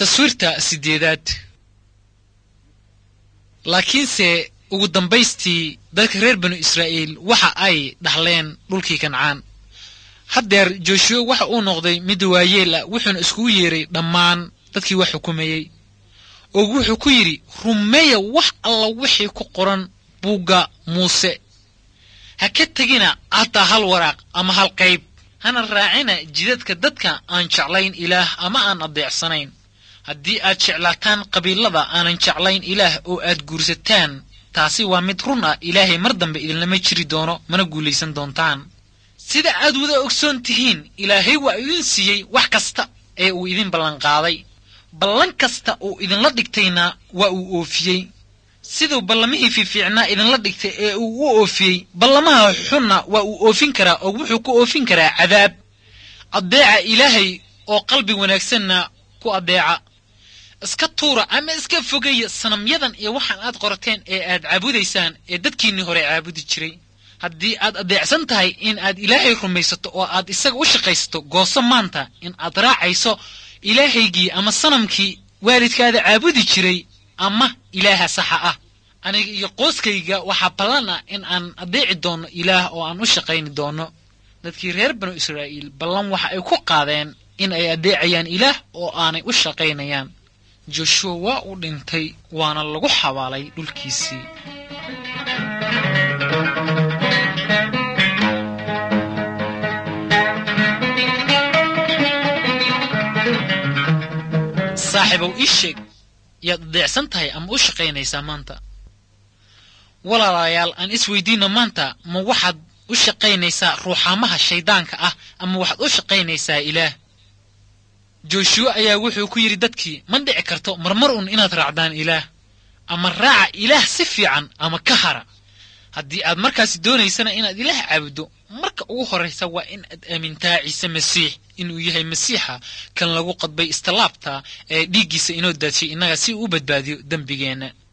taswiirta sideedaad laakiinse ugu dambaystii dadka reer banu israa'iil waxa ay dhaxleen dhulkii kancaan haddeer jooshuwe waxa uu noqday mid waayeel ah wuxuuna iskugu yeeray dhammaan dadkii wax xukumayey oo wuxuu ku yidhi rumeeya wax alla wixii ku qoran buugga muuse ha ka tegina hataa hal waraaq ama hal qayb hana raacina jidadka dadka aan jeclayn ilaah ama aan adeecsanayn haddii aad jeclaataan qabiilada aanan jeclayn ilaah oo aad guursataan taasi waa mid run ah ilaahay mar dambe idinlama jiri doono mana guulaysan doontaan sida aad wada ogsoon tihiin ilaahay waa idin siiyey wax kasta ee uu idin ballanqaaday ballan kasta uu idinla dhigtayna waa uu oofiyey siduu ballamihii fiifiicnaa idinla dhigtay ee uu u oofiyey ballamaha xunna waa uu oofin karaa oo wuxuu ku oofin karaa cadaab addeeca ilaahay oo qalbi wanaagsanna ku addeeca iska tuura ama iska fogaya sanamyadan iyo waxaan aad qorateen ee aad caabudaysaan ee dadkiinnii hore caabudi jiray haddii aad adeecsan tahay in aad ilaahay rumaysato oo aad isaga u shaqaysato gooso maanta in aad raacayso ilaahaygii ama sanamkii waalidkaada caabudi jiray ama ilaaha saxa ah aniga iyo qooskayga waxaa ballan ah in aan adeeci doonno ilaah oo aan u shaqayni doonno dadkii reer banu israa'iil ballan waxa ay ku qaadeen in ay adeecayaan ilaah oo aanay u shaqaynayaan joshuwa waa uu dhintay waana lagu xabaalay dhulkiisii saaxiibow ii sheeg yaad adeecsan tahay ama u shaqaynaysaa maanta walaalayaal aan isweydiinno maanta ma waxaad u shaqaynaysaa ruuxaamaha shayddaanka ah ama waxaad u shaqaynaysaa ilaah jooshuwe ayaa wuxuu ku yidhi dadkii ma dhici karto marmar un inaad raacdaan ilaah ama raaca ilaah si fiican ama ka hara haddii aad markaasi doonaysana inaad ilaah caabuddo marka ugu horraysa waa in aad aamintaa ciise masiix inuu yahay masiixa kan lagu qadbay istilaabta ee dhiiggiisa inoo daadshay innaga si uu u badbaadiyo dembigeenna